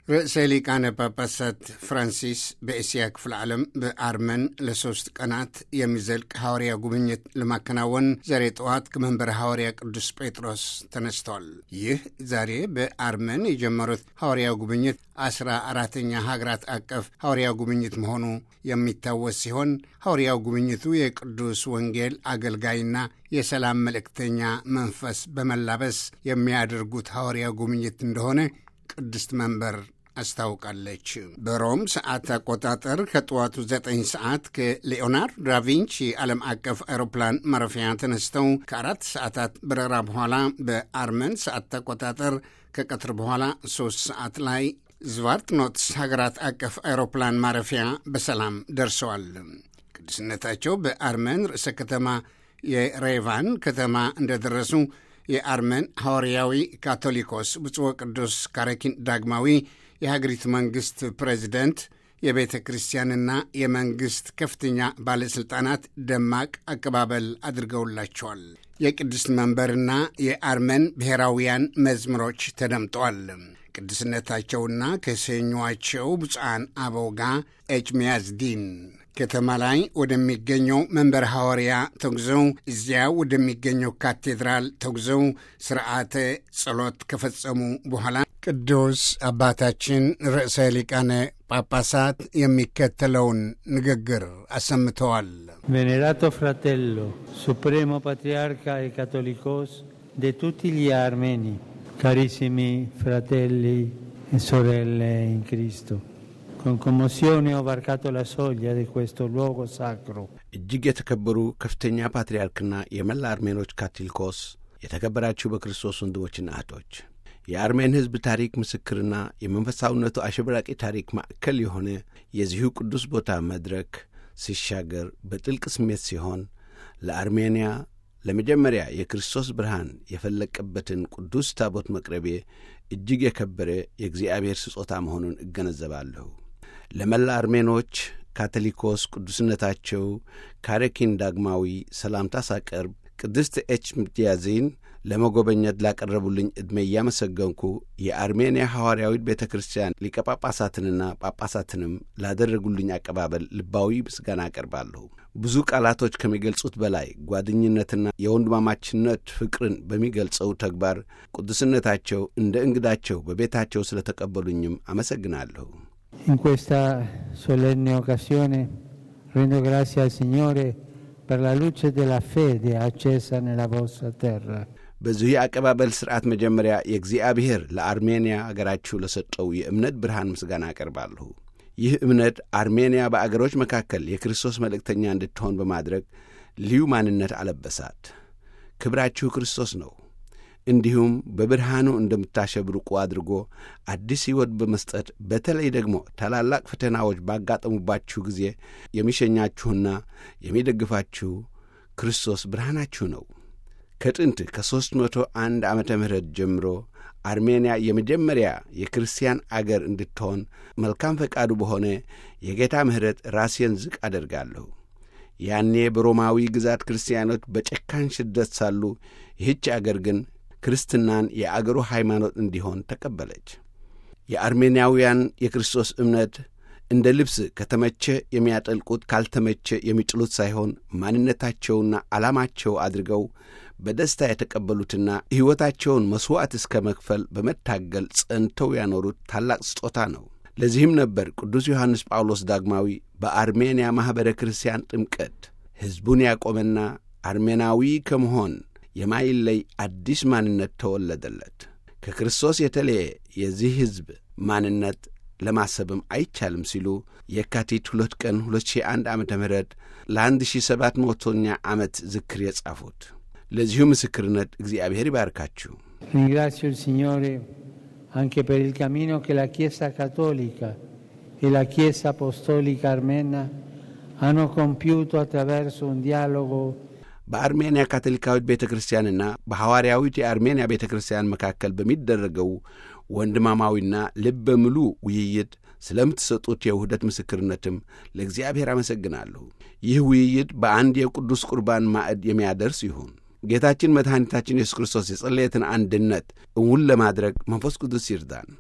ርዕሰ ሊቃነ ጳጳሳት ፍራንሲስ በእስያ ክፍለ ዓለም በአርመን ለሶስት ቀናት የሚዘልቅ ሐዋርያ ጉብኝት ለማከናወን ዛሬ ጠዋት ከመንበረ ሐዋርያ ቅዱስ ጴጥሮስ ተነስተዋል። ይህ ዛሬ በአርመን የጀመሩት ሐዋርያ ጉብኝት አስራ አራተኛ ሀገራት አቀፍ ሐዋርያ ጉብኝት መሆኑ የሚታወስ ሲሆን ሐዋርያው ጉብኝቱ የቅዱስ ወንጌል አገልጋይና የሰላም መልእክተኛ መንፈስ በመላበስ የሚያደርጉት ሐዋርያ ጉብኝት እንደሆነ ቅድስት መንበር አስታውቃለች። በሮም ሰዓት አቆጣጠር ከጠዋቱ 9 ሰዓት ከሊዮናርዶ ዳቪንቺ ዓለም አቀፍ አውሮፕላን ማረፊያ ተነስተው ከአራት ሰዓታት በረራ በኋላ በአርመን ሰዓት አቆጣጠር ከቀትር በኋላ ሶስት ሰዓት ላይ ዝቫርትኖትስ ሀገራት አቀፍ አውሮፕላን ማረፊያ በሰላም ደርሰዋል። ቅዱስነታቸው በአርመን ርዕሰ ከተማ የሬቫን ከተማ እንደደረሱ የአርመን ሐዋርያዊ ካቶሊኮስ ብፁዕ ቅዱስ ካረኪን ዳግማዊ የሀገሪቱ መንግሥት ፕሬዚደንት፣ የቤተ ክርስቲያንና የመንግሥት ከፍተኛ ባለሥልጣናት ደማቅ አቀባበል አድርገውላቸዋል። የቅድስት መንበርና የአርመን ብሔራውያን መዝሙሮች ተደምጠዋል። ቅዱስነታቸውና ከሰኟቸው ብፁዓን አበው ጋር ኤችሚያዝዲን ከተማ ላይ ወደሚገኘው መንበረ ሐዋርያ ተጉዘው እዚያ ወደሚገኘው ካቴድራል ተጉዘው ስርዓተ ጸሎት ከፈጸሙ በኋላ ቅዱስ አባታችን ርዕሰ ሊቃነ ጳጳሳት የሚከተለውን ንግግር አሰምተዋል። ቬኔራቶ ፍራቴሎ ሱፕሬሞ ፓትሪያርካ e ካቶሊኮስ de tutti gli armeni carissimi fratelli e sorelle in Cristo con commozione ho varcato la soglia di questo luogo sacro እጅግ የተከበሩ ከፍተኛ ፓትርያርክና የመላ አርሜኖች ካቶሊኮስ፣ የተከበራችሁ በክርስቶስ ወንድሞችና እህቶች፣ የአርሜን ሕዝብ ታሪክ ምስክርና የመንፈሳዊነቱ አሸብራቂ ታሪክ ማዕከል የሆነ የዚሁ ቅዱስ ቦታ መድረክ ሲሻገር በጥልቅ ስሜት ሲሆን ለአርሜንያ ለመጀመሪያ የክርስቶስ ብርሃን የፈለቀበትን ቅዱስ ታቦት መቅረቤ እጅግ የከበረ የእግዚአብሔር ስጦታ መሆኑን እገነዘባለሁ። ለመላ አርሜኖች ካቶሊኮስ ቅዱስነታቸው ካረኪን ዳግማዊ ሰላምታ ሳቀርብ ቅድስት ኤች ምትያዚን ለመጎበኘት ላቀረቡልኝ ዕድሜ እያመሰገንኩ የአርሜንያ ሐዋርያዊት ቤተ ክርስቲያን ሊቀ ጳጳሳትንና ጳጳሳትንም ላደረጉልኝ አቀባበል ልባዊ ምስጋና አቀርባለሁ። ብዙ ቃላቶች ከሚገልጹት በላይ ጓደኝነትና የወንድማማችነት ፍቅርን በሚገልጸው ተግባር ቅዱስነታቸው እንደ እንግዳቸው በቤታቸው ስለተቀበሉኝም አመሰግናለሁ። in questa solenne occasione rendo grazie al Signore per la luce della fede accesa nella vostra terra በዚሁ የአቀባበል ሥርዓት መጀመሪያ የእግዚአብሔር ለአርሜንያ አገራችሁ ለሰጠው የእምነት ብርሃን ምስጋና አቀርባለሁ። ይህ እምነት አርሜንያ በአገሮች መካከል የክርስቶስ መልእክተኛ እንድትሆን በማድረግ ልዩ ማንነት አለበሳት። ክብራችሁ ክርስቶስ ነው። እንዲሁም በብርሃኑ እንደምታሸብርቁ አድርጎ አዲስ ሕይወት በመስጠት በተለይ ደግሞ ታላላቅ ፈተናዎች ባጋጠሙባችሁ ጊዜ የሚሸኛችሁና የሚደግፋችሁ ክርስቶስ ብርሃናችሁ ነው። ከጥንት ከሦስት መቶ አንድ ዓመተ ምህረት ጀምሮ አርሜንያ የመጀመሪያ የክርስቲያን አገር እንድትሆን መልካም ፈቃዱ በሆነ የጌታ ምሕረት ራሴን ዝቅ አደርጋለሁ። ያኔ በሮማዊ ግዛት ክርስቲያኖች በጨካኝ ሽደት ሳሉ ይህች አገር ግን ክርስትናን የአገሩ ሃይማኖት እንዲሆን ተቀበለች። የአርሜንያውያን የክርስቶስ እምነት እንደ ልብስ ከተመቸ የሚያጠልቁት ካልተመቸ የሚጥሉት ሳይሆን ማንነታቸውና ዓላማቸው አድርገው በደስታ የተቀበሉትና ሕይወታቸውን መሥዋዕት እስከ መክፈል በመታገል ጸንተው ያኖሩት ታላቅ ስጦታ ነው። ለዚህም ነበር ቅዱስ ዮሐንስ ጳውሎስ ዳግማዊ በአርሜንያ ማኅበረ ክርስቲያን ጥምቀት ሕዝቡን ያቆመና አርሜናዊ ከመሆን የማይለይ አዲስ ማንነት ተወለደለት። ከክርስቶስ የተለየ የዚህ ሕዝብ ማንነት ለማሰብም አይቻልም ሲሉ የካቲት ሁለት ቀን 2001 ዓ ም ለ1700ኛ ዓመት ዝክር የጻፉት ለዚሁ ምስክርነት እግዚአብሔር ይባርካችሁ። ringrazio il Signore anche per il cammino che la Chiesa cattolica e la Chiesa apostolica armena hanno compiuto attraverso un dialogo በአርሜንያ ካቶሊካዊት ቤተ ክርስቲያንና በሐዋርያዊት የአርሜንያ ቤተ ክርስቲያን መካከል በሚደረገው ወንድማማዊና ልበ ምሉ ውይይት ስለምትሰጡት የውህደት ምስክርነትም ለእግዚአብሔር አመሰግናለሁ። ይህ ውይይት በአንድ የቅዱስ ቁርባን ማዕድ የሚያደርስ ይሁን። ጌታችን መድኃኒታችን ኢየሱስ ክርስቶስ የጸለየትን አንድነት እውን ለማድረግ መንፈስ ቅዱስ ይርዳን።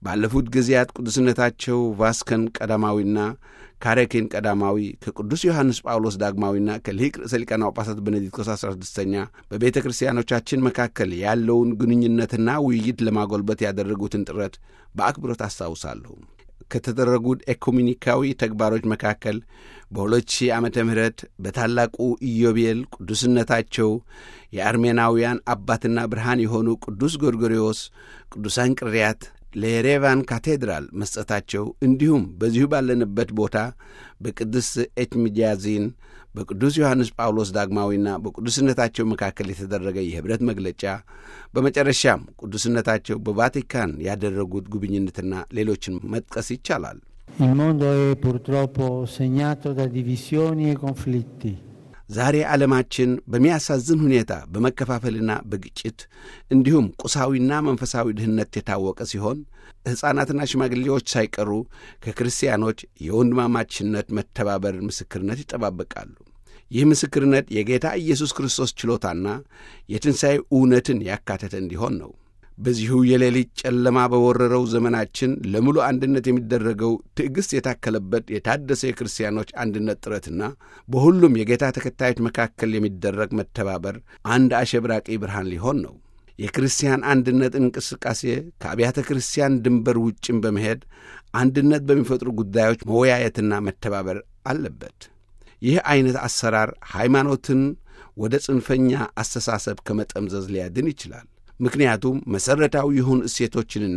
ባለፉት ጊዜያት ቅዱስነታቸው ቫስከን ቀዳማዊና ካሬኬን ቀዳማዊ ከቅዱስ ዮሐንስ ጳውሎስ ዳግማዊና ከሊቅ ርዕሰ ሊቃነ ጳጳሳት ቤኔዲክቶስ 16ኛ በቤተ ክርስቲያኖቻችን መካከል ያለውን ግንኙነትና ውይይት ለማጎልበት ያደረጉትን ጥረት በአክብሮት አስታውሳለሁ። ከተደረጉት ኤኩሜኒካዊ ተግባሮች መካከል በ2000 ዓመተ ምህረት በታላቁ ኢዮቤል ቅዱስነታቸው የአርሜናውያን አባትና ብርሃን የሆኑ ቅዱስ ጎርጎርዮስ ቅዱሳን ቅርያት ለየሬቫን ካቴድራል መስጠታቸው እንዲሁም በዚሁ ባለንበት ቦታ በቅድስት ኤችሚጃዚን በቅዱስ ዮሐንስ ጳውሎስ ዳግማዊና በቅዱስነታቸው መካከል የተደረገ የኅብረት መግለጫ፣ በመጨረሻም ቅዱስነታቸው በቫቲካን ያደረጉት ጉብኝነትና ሌሎችን መጥቀስ ይቻላል። Il mondo è purtroppo segnato da divisioni e conflitti. ዛሬ ዓለማችን በሚያሳዝን ሁኔታ በመከፋፈልና በግጭት እንዲሁም ቁሳዊና መንፈሳዊ ድህነት የታወቀ ሲሆን ሕፃናትና ሽማግሌዎች ሳይቀሩ ከክርስቲያኖች የወንድማማችነት መተባበር ምስክርነት ይጠባበቃሉ። ይህ ምስክርነት የጌታ ኢየሱስ ክርስቶስ ችሎታና የትንሣኤ እውነትን ያካተተ እንዲሆን ነው። በዚሁ የሌሊት ጨለማ በወረረው ዘመናችን ለሙሉ አንድነት የሚደረገው ትዕግሥት የታከለበት የታደሰ የክርስቲያኖች አንድነት ጥረትና በሁሉም የጌታ ተከታዮች መካከል የሚደረግ መተባበር አንድ አሸብራቂ ብርሃን ሊሆን ነው። የክርስቲያን አንድነት እንቅስቃሴ ከአብያተ ክርስቲያን ድንበር ውጭም በመሄድ አንድነት በሚፈጥሩ ጉዳዮች መወያየትና መተባበር አለበት። ይህ ዐይነት አሰራር ሃይማኖትን ወደ ጽንፈኛ አስተሳሰብ ከመጠምዘዝ ሊያድን ይችላል። ምክንያቱም መሠረታዊ የሆኑ እሴቶችንና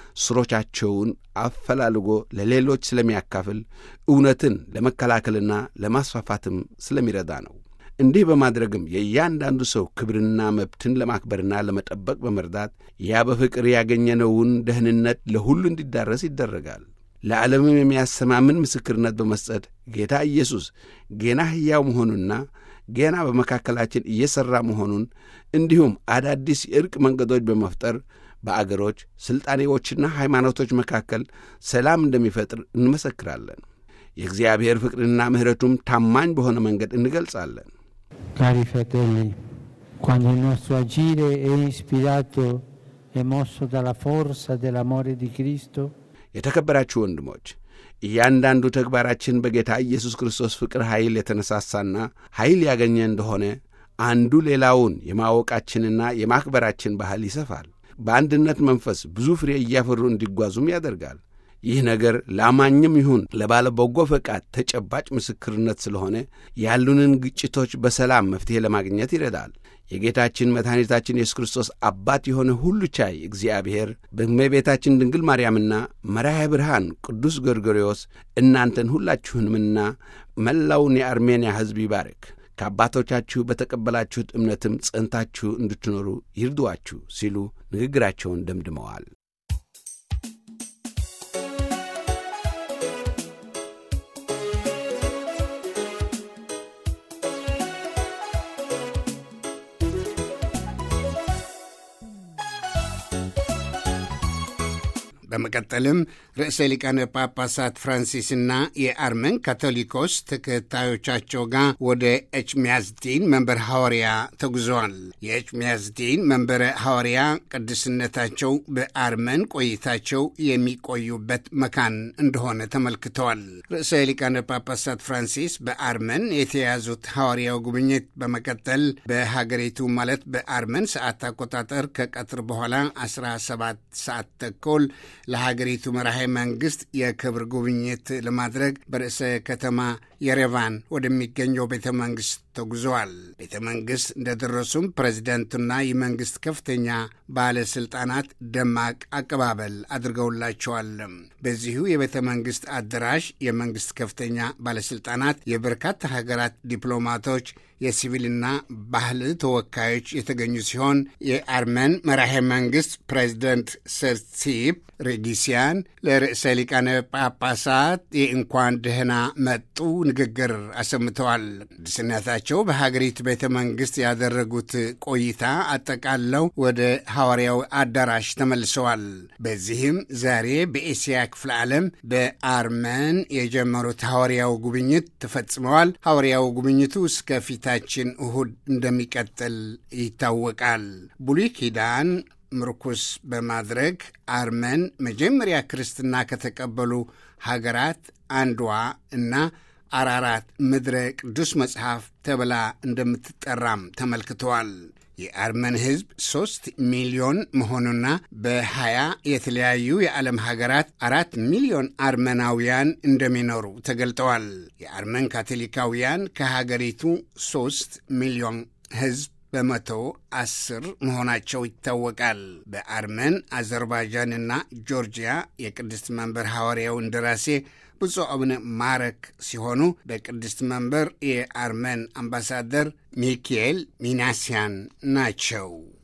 ስሮቻቸውን አፈላልጎ ለሌሎች ስለሚያካፍል እውነትን ለመከላከልና ለማስፋፋትም ስለሚረዳ ነው። እንዲህ በማድረግም የእያንዳንዱ ሰው ክብርና መብትን ለማክበርና ለመጠበቅ በመርዳት ያ በፍቅር ያገኘነውን ደህንነት ለሁሉ እንዲዳረስ ይደረጋል። ለዓለምም የሚያሰማምን ምስክርነት በመስጠት ጌታ ኢየሱስ ገና ሕያው መሆኑና ገና በመካከላችን እየሠራ መሆኑን እንዲሁም አዳዲስ የእርቅ መንገዶች በመፍጠር በአገሮች ሥልጣኔዎችና ሃይማኖቶች መካከል ሰላም እንደሚፈጥር እንመሰክራለን። የእግዚአብሔር ፍቅርና ምሕረቱም ታማኝ በሆነ መንገድ እንገልጻለን። Cari fratelli, quando il nostro agire è ispirato e mosso dalla forza dell'amore di Cristo, የተከበራችሁ ወንድሞች እያንዳንዱ ተግባራችን በጌታ ኢየሱስ ክርስቶስ ፍቅር ኃይል የተነሳሳና ኃይል ያገኘ እንደሆነ አንዱ ሌላውን የማወቃችንና የማክበራችን ባህል ይሰፋል። በአንድነት መንፈስ ብዙ ፍሬ እያፈሩ እንዲጓዙም ያደርጋል። ይህ ነገር ለአማኝም ይሁን ለባለ በጎ ፈቃድ ተጨባጭ ምስክርነት ስለሆነ ያሉንን ግጭቶች በሰላም መፍትሔ ለማግኘት ይረዳል። የጌታችን መድኃኒታችን የሱስ ክርስቶስ አባት የሆነ ሁሉ ቻይ እግዚአብሔር በእመቤታችን ድንግል ማርያምና መራሄ ብርሃን ቅዱስ ጎርጎርዮስ እናንተን ሁላችሁንምና መላውን የአርሜንያ ሕዝብ ይባርክ። ከአባቶቻችሁ በተቀበላችሁት እምነትም ጸንታችሁ እንድትኖሩ ይርዷችሁ ሲሉ ንግግራቸውን ደምድመዋል። በመቀጠልም ርዕሰ ሊቃነ ጳጳሳት ፍራንሲስና የአርመን ካቶሊኮስ ተከታዮቻቸው ጋር ወደ ኤችሚያዝዲን መንበር ሐዋርያ ተጉዘዋል። የኤችሚያዝዲን መንበረ ሐዋርያ ቅድስነታቸው በአርመን ቆይታቸው የሚቆዩበት መካን እንደሆነ ተመልክተዋል። ርዕሰ ሊቃነ ጳጳሳት ፍራንሲስ በአርመን የተያዙት ሐዋርያው ጉብኝት በመቀጠል በሀገሪቱ ማለት በአርመን ሰዓት አቆጣጠር ከቀትር በኋላ 17 ሰዓት ተኩል ለሀገሪቱ መራሄ መንግስት የክብር ጉብኝት ለማድረግ በርዕሰ ከተማ የሬቫን ወደሚገኘው ቤተ መንግስት ተጉዘዋል። ቤተ መንግስት እንደደረሱም ፕሬዚደንቱና የመንግስት ከፍተኛ ባለስልጣናት ደማቅ አቀባበል አድርገውላቸዋል። በዚሁ የቤተ መንግስት አዳራሽ የመንግስት ከፍተኛ ባለስልጣናት፣ የበርካታ ሀገራት ዲፕሎማቶች፣ የሲቪልና ባህል ተወካዮች የተገኙ ሲሆን የአርመን መራሄ መንግስት ፕሬዚደንት ሰርሲፕ ሬጊሲያን ለርዕሰ ሊቃነ ጳጳሳት የእንኳን ደህና መጡ ንግግር አሰምተዋል። ቅድስነታቸው በሀገሪቱ ቤተ መንግስት ያደረጉት ቆይታ አጠቃለው ወደ ሐዋርያው አዳራሽ ተመልሰዋል። በዚህም ዛሬ በኤስያ ክፍለ ዓለም በአርመን የጀመሩት ሐዋርያው ጉብኝት ተፈጽመዋል። ሐዋርያው ጉብኝቱ እስከ ፊታችን እሁድ እንደሚቀጥል ይታወቃል። ብሉይ ኪዳን ምርኩስ በማድረግ አርመን መጀመሪያ ክርስትና ከተቀበሉ ሀገራት አንዷ እና አራራት ምድረ ቅዱስ መጽሐፍ ተብላ እንደምትጠራም ተመልክተዋል። የአርመን ሕዝብ ሦስት ሚሊዮን መሆኑና በሀያ የተለያዩ የዓለም ሀገራት አራት ሚሊዮን አርመናውያን እንደሚኖሩ ተገልጠዋል። የአርመን ካቶሊካውያን ከሀገሪቱ ሦስት ሚሊዮን ሕዝብ በመቶ አስር መሆናቸው ይታወቃል። በአርመን አዘርባይጃንና ጆርጂያ የቅድስት መንበር ሐዋርያው እንደራሴ ብፁዕ አቡነ ማረክ ሲሆኑ በቅድስት መንበር የአርመን አምባሳደር ሚካኤል ሚናስያን ናቸው።